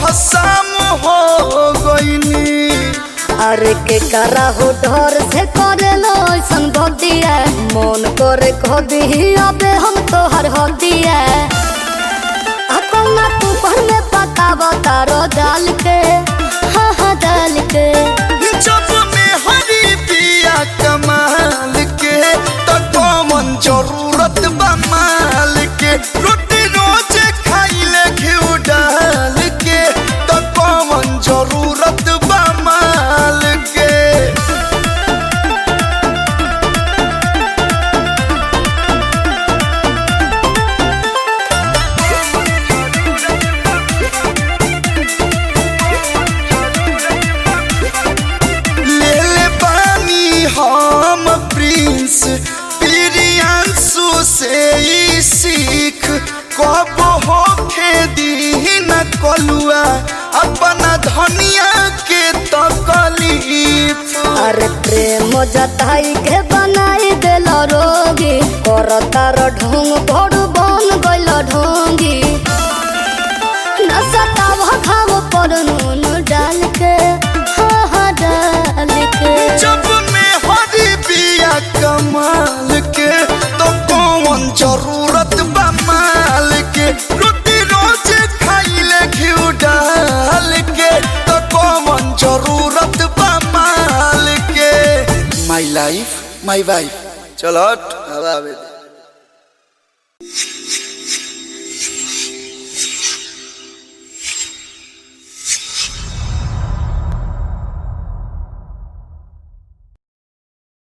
शाम हो गईनी अरे के करा हो डर से करे लो ऐसन भक्तिया मन करे कह दी अबे हम तो हर हदिया कौना तू पर में पकावा तारो डाल के हाँ हाँ डाल के जब में हरी पिया कमाल के तो कौन जरूरत बा माल के रोटी रोज खाइले घिउ डाल के तो कौन जरूरत बा माल के ले ले पानी हम प्रिंस प्रियांशु से ही सीख कब होखे दी न कलुआ अपना धनिया के तकलीफ अरे प्रेम जताई के बनाई देल रोगी कर तार ढोंग बड़ बन गइल ढोंगी नसताव खाव पर नून डाल के हाँ हाँ डाल के जब में हरी बिया कमाल के तो कौन जरूरत बा माल के रोटी रोज खाइले घिउ डाल के तो कौन जरूरत बा माल के माई लाइफ माई वाइफ चलो हट, हवा आवे दे